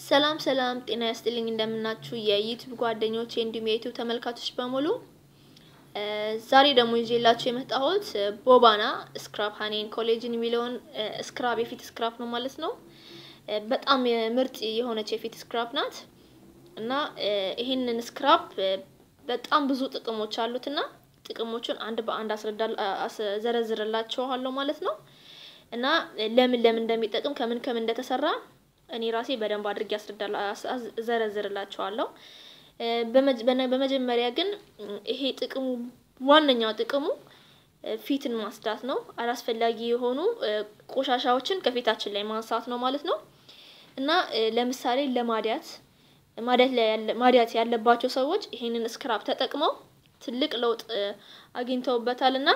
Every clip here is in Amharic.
ሰላም ሰላም ጤና ያስጥልኝ እንደምናችሁ የዩቲዩብ ጓደኞቼ እንዲሁም የዩቲዩብ ተመልካቾች በሙሉ ዛሬ ደግሞ ይዤላችሁ የመጣሁት ቦባና ስክራብ ሀኔን ኮሌጅን የሚለውን ስክራብ የፊት ስክራብ ነው ማለት ነው። በጣም ምርጥ የሆነች የፊት ስክራብ ናት እና ይህንን ስክራብ በጣም ብዙ ጥቅሞች አሉት እና ጥቅሞቹን አንድ በአንድ አስዘረዝርላችኋለሁ ማለት ነው እና ለምን ለምን እንደሚጠቅም ከምን ከምን እንደተሰራ እኔ ራሴ በደንብ አድርጌ ዘረዝርላችኋለሁ። በመጀመሪያ ግን ይሄ ጥቅሙ ዋነኛው ጥቅሙ ፊትን ማጽዳት ነው። አላስፈላጊ የሆኑ ቆሻሻዎችን ከፊታችን ላይ ማንሳት ነው ማለት ነው እና ለምሳሌ ለማዲያት ማዲያት ያለባቸው ሰዎች ይሄንን ስክራብ ተጠቅመው ትልቅ ለውጥ አግኝተውበታል እና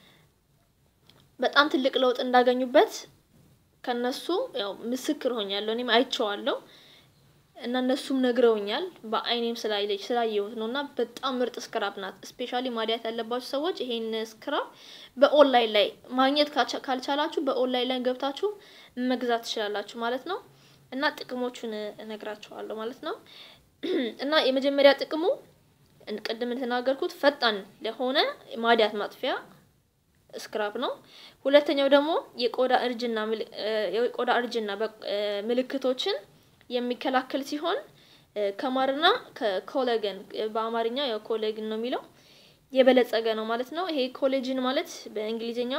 በጣም ትልቅ ለውጥ እንዳገኙበት ከነሱ ያው ምስክር ሆኛለሁ። እኔም አይቼዋለሁ እና እነሱም ነግረውኛል። በአይኔም ስላየች ስላየሁት ነው እና በጣም ምርጥ ስክራብ ናት። ስፔሻሊ ማዲያት ያለባችሁ ሰዎች ይሄን ስክራብ በኦንላይን ላይ ማግኘት ካልቻላችሁ በኦንላይን ላይ ገብታችሁ መግዛት ትችላላችሁ ማለት ነው እና ጥቅሞቹን እነግራችኋለሁ ማለት ነው እና የመጀመሪያ ጥቅሙ ቅድም እንደተናገርኩት ፈጣን ለሆነ ማዲያት ማጥፊያ ስክራብ ነው። ሁለተኛው ደግሞ የቆዳ እርጅና የቆዳ እርጅና ምልክቶችን የሚከላከል ሲሆን ከማርና ከኮሌጅን በአማርኛ ያው ኮሌጅን ነው የሚለው የበለጸገ ነው ማለት ነው። ይሄ ኮሌጅን ማለት በእንግሊዝኛ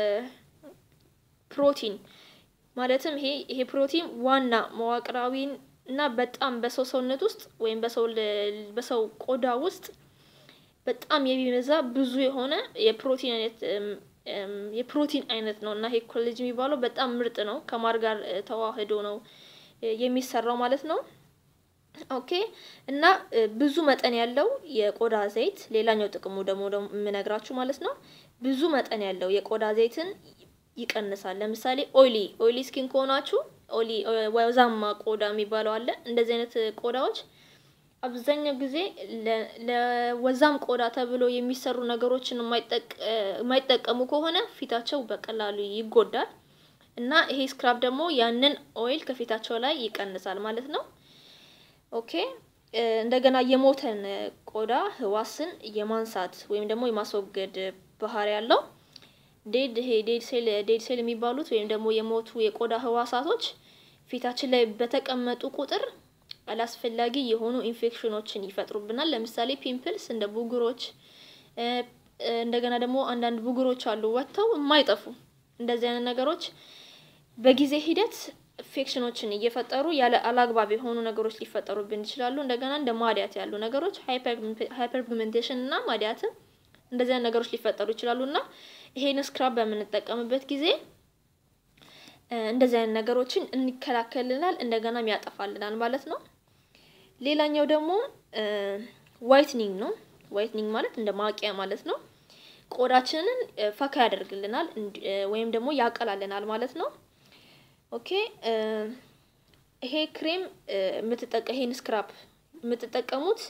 ፕሮቲን ማለትም ይሄ ይሄ ፕሮቲን ዋና መዋቅራዊ እና በጣም በሰው ሰውነት ውስጥ ወይም በሰው በሰው ቆዳ ውስጥ በጣም የሚበዛ ብዙ የሆነ የፕሮቲን አይነት የፕሮቲን አይነት ነው እና ይሄ ኮሌጅ የሚባለው በጣም ምርጥ ነው። ከማር ጋር ተዋህዶ ነው የሚሰራው ማለት ነው። ኦኬ እና ብዙ መጠን ያለው የቆዳ ዘይት ሌላኛው ጥቅሙ ደግሞ የምነግራችሁ ማለት ነው። ብዙ መጠን ያለው የቆዳ ዘይትን ይቀንሳል። ለምሳሌ ኦይሊ ኦይሊ ስኪን ከሆናችሁ ኦይሊ ወዛማ ቆዳ የሚባለው አለ። እንደዚህ አይነት ቆዳዎች አብዛኛው ጊዜ ለወዛም ቆዳ ተብሎ የሚሰሩ ነገሮችን የማይጠቀሙ ከሆነ ፊታቸው በቀላሉ ይጎዳል እና ይሄ ስክራብ ደግሞ ያንን ኦይል ከፊታቸው ላይ ይቀንሳል ማለት ነው። ኦኬ እንደገና የሞተን ቆዳ ህዋስን የማንሳት ወይም ደግሞ የማስወገድ ባህሪ ያለው ዴድ ይሄ ዴድ ሴል ዴድ ሴል የሚባሉት ወይም ደግሞ የሞቱ የቆዳ ህዋሳቶች ፊታችን ላይ በተቀመጡ ቁጥር አላስፈላጊ የሆኑ ኢንፌክሽኖችን ይፈጥሩብናል። ለምሳሌ ፒምፕልስ እንደ ቡጉሮች፣ እንደገና ደግሞ አንዳንድ ቡጉሮች አሉ ወጥተው የማይጠፉ እንደዚህ አይነት ነገሮች በጊዜ ሂደት ኢንፌክሽኖችን እየፈጠሩ ያለ አላግባብ የሆኑ ነገሮች ሊፈጠሩብን ይችላሉ። እንደገና እንደ ማዲያት ያሉ ነገሮች ሃይፐር ፒግሜንቴሽን እና ማዲያትም እንደዚህ አይነት ነገሮች ሊፈጠሩ ይችላሉ እና ይሄን ስክራብ በምንጠቀምበት ጊዜ እንደዚህ አይነት ነገሮችን እንከላከልናል፣ እንደገናም ያጠፋልናል ማለት ነው። ሌላኛው ደግሞ ዋይትኒንግ ነው። ዋይትኒንግ ማለት እንደ ማቂያ ማለት ነው። ቆዳችንን ፈካ ያደርግልናል ወይም ደግሞ ያቀላልናል ማለት ነው። ኦኬ ይሄ ክሬም የምትጠቀ ይሄን ስክራፕ የምትጠቀሙት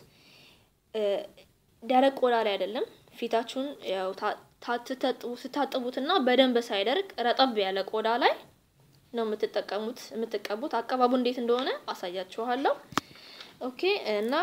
ደረቅ ቆዳ ላይ አይደለም። ፊታችሁን ያው ስታጥቡትና በደንብ ሳይደርቅ ረጠብ ያለ ቆዳ ላይ ነው የምትጠቀሙት የምትቀቡት። አቀባቡ እንዴት እንደሆነ አሳያችኋለሁ። ኦኬ እና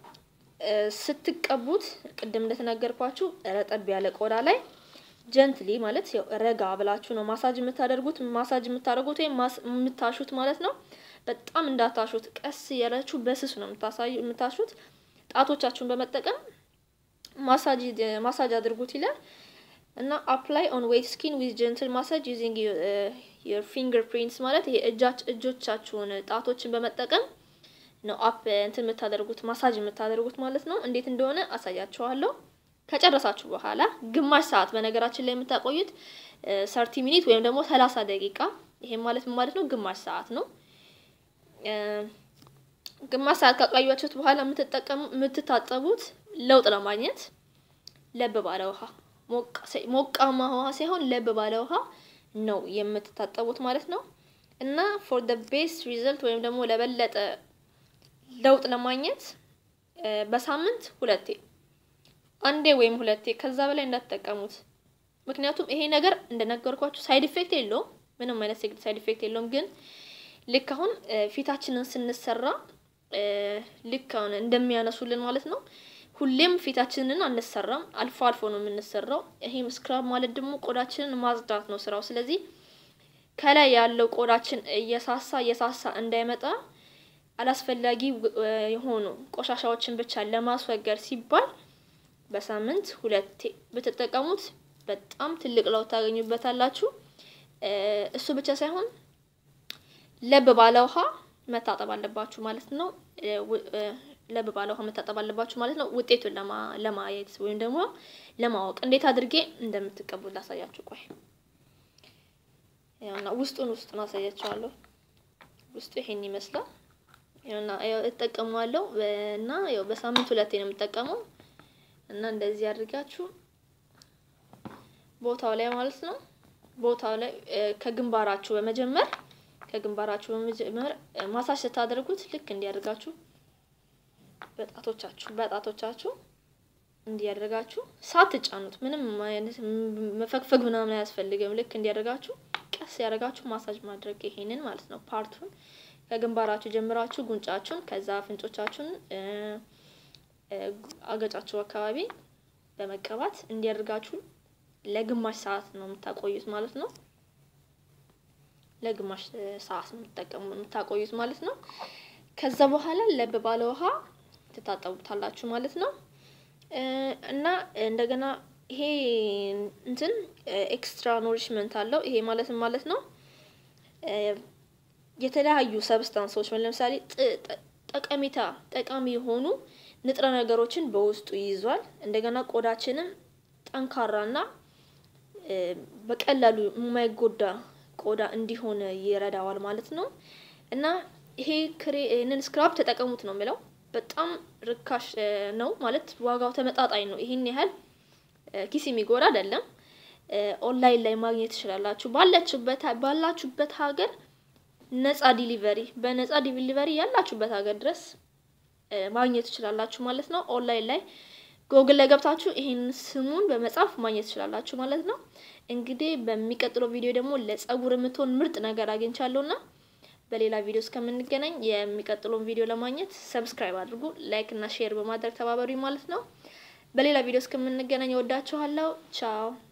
ስትቀቡት ቅድም እንደተናገርኳችሁ ረጠብ ያለ ቆዳ ላይ ጀንትሊ ማለት ያው ረጋ ብላችሁ ነው ማሳጅ የምታደርጉት። ማሳጅ የምታደርጉት ወይም የምታሹት ማለት ነው። በጣም እንዳታሹት፣ ቀስ ያላችሁ በስሱ ነው የምታሳዩ የምታሹት። ጣቶቻችሁን በመጠቀም ማሳጅ ማሳጅ አድርጉት ይላል እና አፕላይ ኦን ዌት ስኪን ዊዝ ጀንትል ማሳጅ ዩዚንግ ዮር ፊንገር ፕሪንትስ ማለት ይሄ እጆቻችሁን ጣቶችን በመጠቀም ነው አፕ እንትን የምታደርጉት ማሳጅ የምታደርጉት ማለት ነው። እንዴት እንደሆነ አሳያችኋለሁ። ከጨረሳችሁ በኋላ ግማሽ ሰዓት በነገራችን ላይ የምታቆዩት ሰርቲ ሚኒት ወይም ደግሞ ሰላሳ ደቂቃ ይሄም ማለት ምን ማለት ነው? ግማሽ ሰዓት ነው። ግማሽ ሰዓት ካቆያችሁት በኋላ የምትጠቀሙ የምትታጠቡት ለውጥ ለማግኘት ለብ ባለ ውሃ ሞቃማ ውሃ ሳይሆን ለብ ባለ ውሃ ነው የምትታጠቡት ማለት ነው። እና ፎር ደ ቤስት ሪዘልት ወይም ደግሞ ለበለጠ ለውጥ ለማግኘት በሳምንት ሁለቴ አንዴ ወይም ሁለቴ ከዛ በላይ እንዳትጠቀሙት። ምክንያቱም ይሄ ነገር እንደነገርኳችሁ ሳይድ ኢፌክት የለውም፣ ምንም አይነት ሳይድ ኢፌክት የለውም። ግን ልክ አሁን ፊታችንን ስንሰራ ልክ አሁን እንደሚያነሱልን ማለት ነው። ሁሌም ፊታችንን አንሰራም፣ አልፎ አልፎ ነው የምንሰራው። ይሄም ስክራብ ማለት ደግሞ ቆዳችንን ማጽዳት ነው ስራው። ስለዚህ ከላይ ያለው ቆዳችን እየሳሳ እየሳሳ እንዳይመጣ አላስፈላጊ የሆኑ ቆሻሻዎችን ብቻ ለማስወገድ ሲባል በሳምንት ሁለቴ ብትጠቀሙት በጣም ትልቅ ለውጥ ታገኙበታላችሁ። እሱ ብቻ ሳይሆን ለብ ባለ ውሃ መታጠብ አለባችሁ ማለት ነው። ለብ ባለ ውሃ መታጠብ አለባችሁ ማለት ነው። ውጤቱን ለማየት ወይም ደግሞ ለማወቅ እንዴት አድርጌ እንደምትቀቡ ላሳያችሁ። ቆይ ያውና ውስጡን ውስጡን አሳያችኋለሁ። ውስጡ ይሄን ይመስላል። ያውና ያው እጠቀመዋለሁ እና ያው በሳምንት ሁለቴ ነው የምጠቀመው እና እንደዚህ አድርጋችሁ ቦታው ላይ ማለት ነው ቦታው ላይ ከግንባራችሁ በመጀመር ከግንባራችሁ በመጀመር ማሳጅ ስታደርጉት ልክ እንዲያደርጋችሁ በጣቶቻችሁ በጣቶቻችሁ እንዲያደርጋችሁ ሳትጫኑት ምንም አይነት መፈግፈግ ምናምን አያስፈልግም። ልክ እንዲያደርጋችሁ ቀስ ያደርጋችሁ ማሳጅ ማድረግ ይሄንን ማለት ነው። ፓርቱን ከግንባራችሁ ጀምራችሁ ጉንጫችሁን፣ ከዛ አፍንጮቻችሁን፣ አገጫችሁ አካባቢ በመቀባት እንዲያደርጋችሁ ለግማሽ ሰዓት ነው የምታቆዩት ማለት ነው። ለግማሽ ሰዓት ነው የምትጠቀሙ የምታቆዩት ማለት ነው። ከዛ በኋላ ለብ ባለ ውሃ ትታጠቡታላችሁ ማለት ነው። እና እንደገና ይሄ እንትን ኤክስትራ ኖሪሽመንት አለው። ይሄ ማለትም ማለት ነው የተለያዩ ሰብስታንሶች ለምሳሌ ጠቀሜታ ጠቃሚ የሆኑ ንጥረ ነገሮችን በውስጡ ይይዟል። እንደገና ቆዳችንም ጠንካራና በቀላሉ የማይጎዳ ቆዳ እንዲሆን ይረዳዋል ማለት ነው። እና ይሄ ክሬ ይህንን ስክራብ ተጠቀሙት ነው የምለው። በጣም ርካሽ ነው ማለት ዋጋው ተመጣጣኝ ነው። ይሄን ያህል ኪስ የሚጎዳ አይደለም። ኦንላይን ላይ ማግኘት ትችላላችሁ። ባላችሁበት ባላችሁበት ሀገር ነፃ ዲሊቨሪ በነፃ ዲሊቨሪ ያላችሁበት ሀገር ድረስ ማግኘት ትችላላችሁ ማለት ነው። ኦንላይን ላይ ጎግል ላይ ገብታችሁ ይሄን ስሙን በመጻፍ ማግኘት ትችላላችሁ ማለት ነው። እንግዲህ በሚቀጥለው ቪዲዮ ደግሞ ለጸጉር የምትሆን ምርጥ ነገር አግኝቻለሁና በሌላ ቪዲዮ እስከምንገናኝ የሚቀጥለውን ቪዲዮ ለማግኘት ሰብስክራይብ አድርጉ፣ ላይክ እና ሼር በማድረግ ተባበሩኝ ማለት ነው። በሌላ ቪዲዮ እስከምንገናኝ እወዳችኋለሁ። ቻው